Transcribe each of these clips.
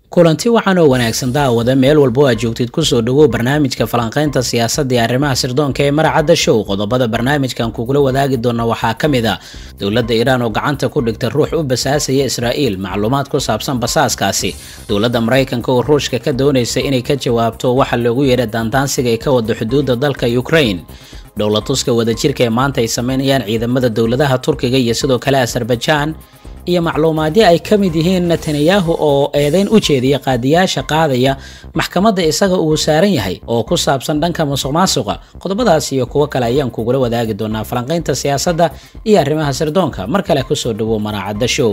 kulanti wacan oo wanaagsan daawada meel walba oo aad joogtid kusoo dhawow barnaamijka falanqaynta siyaasadda iyo arrimaha sirdoonka ee maracadda show qodobada barnaamijkan kugula wadaagi doona waxaa ka mid a dowladda iiraan oo gacanta ku dhigta ruux u basaasaya israa'iil macluumaad ku saabsan basaaskaasi dowladda maraykanka oo ruushka ka doonaysa inay ka jawaabto waxa loogu yeedha daandaansiga ay ka wado xuduudda dalka ukraine dhowlatuska wadajirka ee maanta ay sameynayaan ciidamada dowladaha turkiga iyo sidoo kale azerbajaan iyo macluumaadyo ay ka mid yihiin netanyahu oo eedeyn u jeediya qaadiyaasha qaadaya maxkamadda isaga uu saaran yahay oo ku saabsan dhanka musuq maasuqa qodobadaas iyo kuwo kale ayaan kugula wadaagi doonaa falanqaynta siyaasadda iyo arrimaha sirdoonka mar kale kusoo dhawow maraacadda show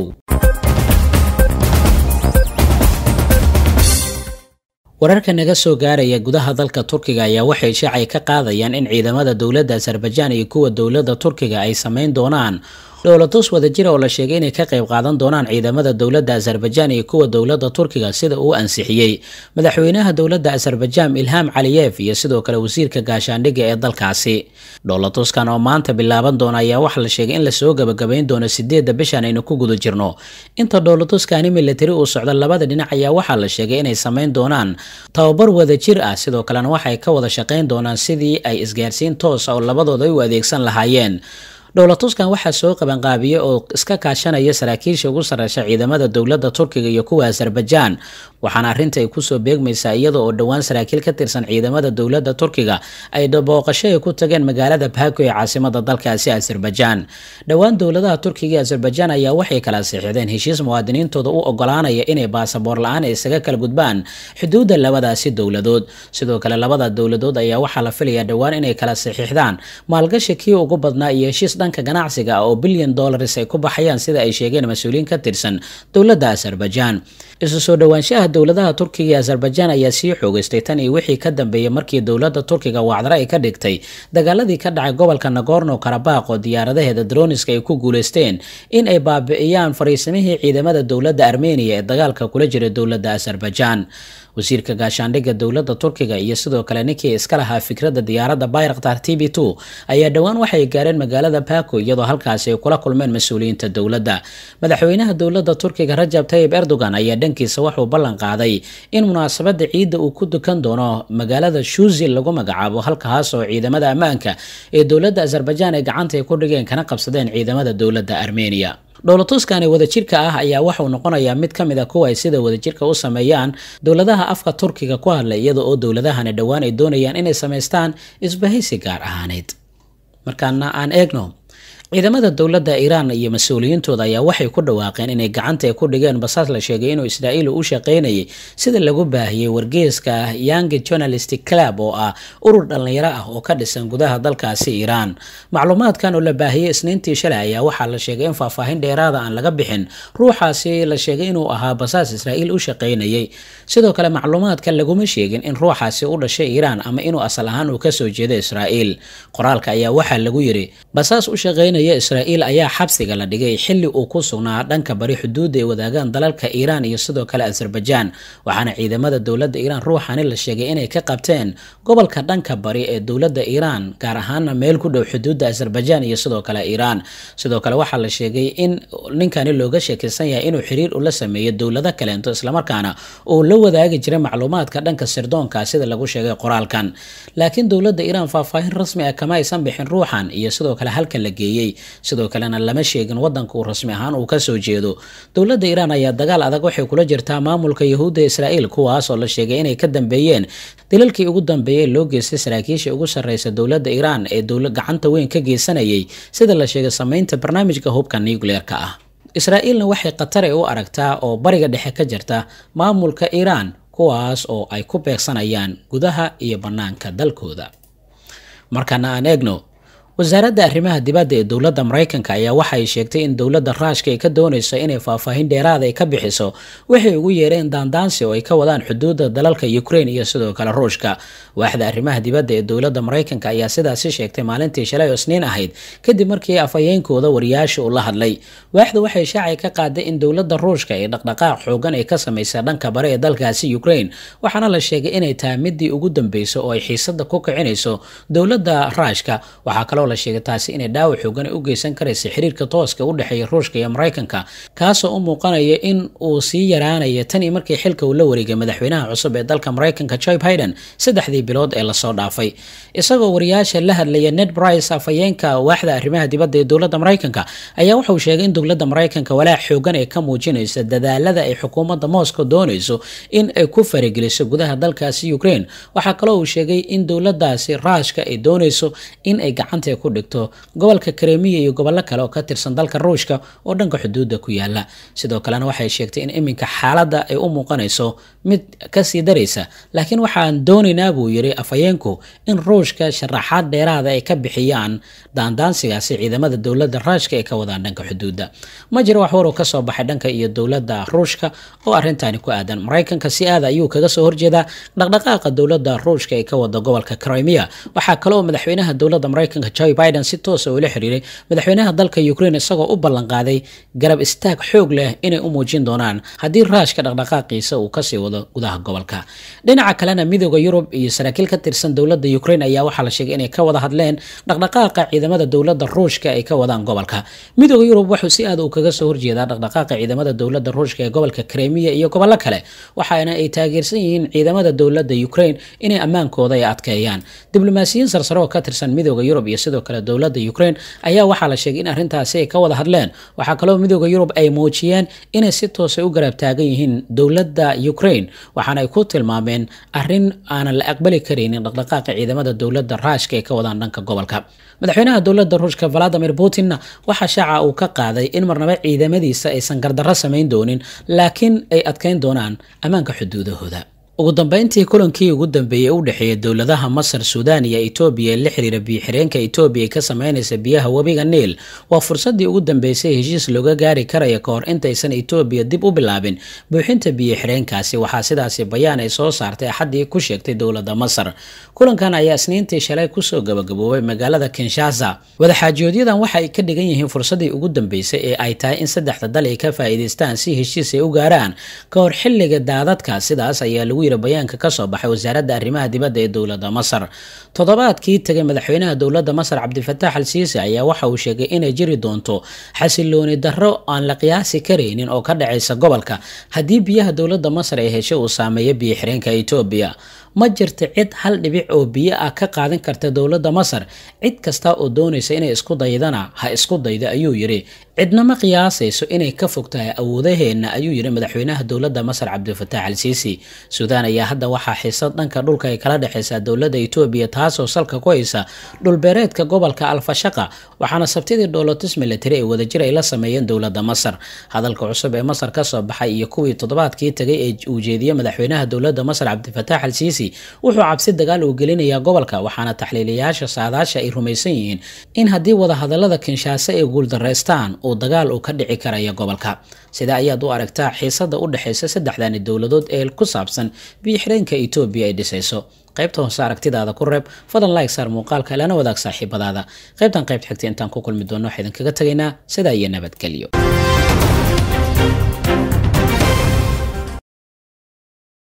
wararka naga soo gaaraya gudaha dalka turkiga ayaa waxay shaacay ka qaadayaan in ciidamada dowladda azerbajaan iyo kuwa dowladda turkiga ay sameyn doonaan dhowlatus wadajira oo la sheegay inay ka qayb qaadan doonaan ciidamada dowladda azerbajaan iyo kuwa dowladda turkiga sida uu ansixiyey madaxweynaha dowladda azerbajaan ilham caliyef iyo sidoo kale wasiirka gaashaandhigga ee dalkaasi dhowlatuskan oo maanta bilaaban doona ayaa waxaa la sheegay in lasoo gabagabayn doono sideedda bishan aynu ku guda jirno inta dhowlatuskani militari uu socdo labada dhinac ayaa waxaa la sheegay inay sameyn doonaan tababar wadajir ah sidoo kalena waxay ka wada shaqayn doonaan sidii ay isgaarsiin toosa oo labadooda ay u adeegsan lahaayeen dhowlatuskan waxaa soo qabanqaabiye oo iska kaashanaya saraakiisha ugu sarreysha ciidamada dowladda turkiga iyo kuwa azerbajaan waxaana arrinta ay kusoo beegmaysaa iyada oo dhowaan saraakiil ka tirsan ciidamada dowladda turkiga ay booqasho ay ku tageen magaalada baako ee caasimada dalkaasi azerbajaan dhowaan dowladaha turkiga iyo azerbajaan ayaa waxay kala siixdeen heshiis muwaadiniintooda u ogolaanaya inay baasaboor la-aan isaga kala gudbaan xuduudda labadaasi dowladood sidoo kale labada dowladood ayaa waxaa la filayaa dhowaan inay kala saxiixdaan maalgashi kii ugu badnaa iyo heshiis dhanka ganacsiga ah oo bilyan dollars ay ku baxayaan sida ay sheegeen mas-uuliyiin ka tirsan dowladda azerbajaan isu soo dhowaanshaha dowladaha turkiga iyo azerbajaan ayaa sii xoogeystay tan iyo wixii ka dambeeyey markii dowladda turkiga wacdare ay ka dhigtay dagaaladii ka dhacay gobolka nagorno karabaq oo diyaaradaheeda droniska ay ku guuleysteen in ay baabi'iyaan fariisimihii ciidamada dowladda armeniya ee dagaalka kula jira dowladda azerbajaan wasiirka gaashaandhigga dowladda turkiga iyo sidoo kale ninkii iska lahaa fikradda diyaaradda bayraktar t b two ayaa dhowaan waxay gaareen magaalada bako iyadoo halkaasi ay kula kulmeen mas-uuliyiinta dowladda madaxweynaha dowladda turkiga rajab tayib erdogan ayaa dhankiisa wuxuu ballan qaaday in munaasabadda ciidda uu ku dukan doono magaalada shuzi lagu magacaabo halkaas oo ciidamada ammaanka ee dowladda azerbajaan ay gacanta ay ku dhigeen kana qabsadeen ciidamada dowladda armeniya dhowlatuskani wadajirka ah ayaa waxauu noqonayaa mid ka mid a kuwa ay sida wadajirka u sameeyaan dowladaha afka turkiga ku hadla iyada oo dowladahani dhowaan ay doonayaan inay samaystaan isbahaysi gaar ahaaneed markaana aan eegno ciidamada dowladda iiraan iyo mas-uuliyiintooda ayaa waxay ku dhawaaqeen inay gacanta ku dhigeen basaas la sheegay inuu israa'iil u shaqaynayay sida lagu baahiyey wargeeska young journalist club oo ah urur dhallinyaro ah oo ka dhisan gudaha dalkaasi iiraan macluumaadkan oo la baahiyey isniintii shalay ayaa waxaa la sheegay in faahfaahin dheeraada aan laga bixin ruuxaasi la sheegay inuu ahaa basaas israa'iil u shaqaynayay sidoo kale macluumaadkan laguma sheegin in ruuxaasi u dhashay iiraan ama inuu asal ahaan uu kasoo jeedo israa'iil qoraalka ayaa waxaa lagu yiri basaas u shaqaynaya israa'iil ayaa xabsiga la dhigay xilli uu ku sugnaa dhanka bari xuduudda ay wadaagaan dalalka iiraan iyo sidoo kale azerbajaan waxaana ciidamada dowladda iiraan ruuxani la sheegay inay ka qabteen gobolka dhanka bari ee dowladda iiraan gaar ahaana meel ku dhow xuduudda azerbajaan iyo sidoo kale iiraan sidoo kale waxaa la sheegay in ninkani looga sheekaysan yahay inuu xiriir ula sameeyo dowlado kaleento islamarkaana uu la wadaagi jiray macluumaadka dhanka sirdoonka sida lagu sheegay qoraalkan laakiin dowladda iiraan faahfaahin rasmi ah kama aysan bixin ruuxan iyo sidoo kale halkan la geeyey sidoo kalena lama sheegin wadanka uu rasmi ahaan uu kasoo jeedo dowladda iiraan ayaa dagaal adag waxay kula jirtaa maamulka yahuudda israa'iil kuwaas oo la sheegay inay ka dambeeyeen dilalkii ugu dambeeyey loo geystay saraakiisha ugu sarreysa dowladda iiraan ee dowla gacanta weyn ka geysanayay sida la sheegay sameynta barnaamijka hubka nucleer-ka ah israa'iilna waxay khatare u aragtaa oo bariga dhexe ka jirta maamulka iiraan kuwaas oo ay ku beegsanayaan gudaha iyo bannaanka dalkooda markana aan eegno wasaaradda arrimaha dibadda ee dowladda maraykanka ayaa waxa ay sheegtay in dowladda raashka ay ka doonayso inay faahfaahin dheeraada ay ka bixiso waxay ugu yeereen daandaansi oo ay ka wadaan xuduudda dalalka ukraine iyo sidoo kale ruushka waaxda arrimaha dibadda ee dowladda maraykanka ayaa sidaasi sheegtay maalintii shalay oo isniin ahayd kadib markii afhayeenkooda wariyaasha uu la hadlay waaxdu waxay shaacay ka qaaday in dowladda ruushka ee dhaqdhaqaaq xoogan ay ka samaysay dhanka bare ee dalkaasi ukraine waxaana la sheegay inay tahay midii ugu dambeyso oo ay xiisada ku kicinayso dowladda raashka waxaa kaloo kaloo la sheegay taasi inay dhaawac xoogan u geysan karaysa xiriirka tooska u dhexeeya ruushka iyo maraykanka kaasoo u muuqanaya in uu sii yaraanaya tan iyo markii xilka uu la wareegay madaxweynaha cusub ee dalka maraykanka joe biden saddexdii bilood ee lasoo dhaafay isagoo wariyaasha la hadlaya ned brice afhayeenka waaxda arrimaha dibadda ee dowladda maraykanka ayaa wuxuu sheegay in dowladda maraykanka walaac xoogan ay ka muujinaysa dadaalada ay xukuumadda moscow doonayso in ay ku farageliso gudaha dalkaasi ukraine waxaa kaloo uu sheegay in dowladaasi raashka ay doonayso in ay gacanta ku dhigto gobolka kremiya iyo gobollo kale oo ka tirsan dalka ruushka oo dhanka xuduudda ku yaala sidoo kalena waxay sheegtay in iminka xaaladda ay u muuqanayso mid kasii daraysa laakiin waxaan doonaynaa buu yiri afhayeenku in ruushka sharaxaad dheeraada ay ka bixiyaan daandaansigaasi ciidamada dowladda raashka ay ka wadaan dhanka xuduudda ma jiro wax waruu kasoo baxay dhanka iyo dowladda ruushka oo arrintaani ku aadan maraykanka si aada ayuu kaga soo horjeedaa dhaqdhaqaaqa dowladda ruushka ee ka wada gobolka crimea waxaa kaloo madaxweynaha dowladda maraykanka joe biden si toosa ula xiriiray madaxweynaha dalka ukraine isagoo u ballanqaaday garab istaag xoog leh inay u muujin doonaan haddii raashka dhaqdhaqaaqiisa uu kasii wado gudaha gobolka dhinaca kalena midooda yurub iyo saraakiil ka tirsan dowladda ukraine ayaa waxaa la sheegay inay ka wada hadleen dhaqdhaqaaqa ciidamada dowladda ruushka ay ka wadaan gobolka midooda yurub wuxuu si aad uu kaga soo horjeedaa dhaqdhaqaaqa ciidamada dowladda ruushka ee gobolka kremiya iyo gobollo kale waxaana ay taageersan yihiin ciidamada dowladda ukraine inay ammaankooda ay adkeeyaan diblomaasiyiin sarsare oo ka tirsan midooda yurub iyo sidoo kale dowladda ukraine ayaa waxaa la sheegay in arrintaasi ay ka wada hadleen waxaa kaloo midooda yurub ay muujiyeen inay si toosay u garab taagan yihiin dowladda ukraine waxaana ay ku tilmaameen arrin aanan la aqbali karaynin dhaqdhaqaaqa ciidamada dowladda raashka ee ka wadaan dhanka gobolka madaxweynaha dowladda ruushka valadimir putinna waxaa shaaca uu ka qaaday in marnaba ciidamadiisa aysan gardarro samayn doonin laakiin ay adkeyn doonaan ammaanka xuduudahooda ugu dambeyntii kulankii ugu dambeeyey u dhexeeya dowladaha masar suudaan iyo etoobiya ee la xiriira biyo-xireenka etoobiya ee ka sameynaysa biyaha webiga niil waa fursaddii ugu dambeysay heshiis looga gaari karaya ka hor intaysan etoobiya dib u bilaabin buuxinta biyo-xireenkaasi waxaa sidaasi bayaan ay soo saartay axaddii ku sheegtay dowladda masar kulankan ayaa isniintii shalay kusoo gabagaboobay magaalada kinshasa wadaxaajoodyadan waxa ay ka dhigan yihiin fursaddii ugu dambeysay ee ay tahay in saddexda dal ay ka faa'iidaystaan si heshiis ay u gaaraan ka hor xilliga daadadka sidaas ayaa lagu bayaanka kasoo baxay wasaaradda arrimaha dibadda ee dowladda masar toddobaadkii tegay madaxweynaha dowladda masar cabdifatax al siisi ayaa waxa uu sheegay inay jiri doonto xasilooni darro aan la qiyaasi karaynin oo ka dhacaysa gobolka haddii biyaha dowladda masar ay heshay uu saameeyo biyo xireenka etoobiya ma jirta cid hal dhibic oo biyo ah ka qaadan karta dowladda masar cid kasta oo doonaysa inay isku daydana ha isku dayda ayuu yidhi cidna ma qiyaasayso inay ka fog tahay awoodaheenna ayuu yidhi madaxweynaha dowladda masar cabdifatax al siisi suudaan ayaa hadda waxaa xiisad dhanka dhulka ay kala dhexaysaa dowladda etoobiya taasoo salka ku haysa dhulbeereedka gobolka alfashaqa waxaana sabtidii dhoolotus military ee wadajir ay la sameeyeen dowladda masar hadalka cusub ee masar kasoo baxay iyo kuwii toddobaadkii tagay ee uu jeediyey madaxweynaha dowladda masar cabdifatax al siisi wuxuu cabsi dagaal uu gelinayaa gobolka waxaana taxliiliyaasha saadaasha ay rumaysan yihiin in haddii wadahadalada kinshaaso ay guuldaraystaan uu dagaal uu ka dhici karaya gobolka sida ayaad u aragtaa xiisada u dhexaysa saddexdani dowladood ee ku saabsan biyo-xireenka etoobiya ay dhisayso qaybta hoose aragtidaada ku reeb fadlan like saar muuqaalka lana wadaag saaxiibadaada qaybtan qaybt xigta intaan ku kulmi doonno waxaa idinkaga tegaynaa sidaa iyo nabadgelyo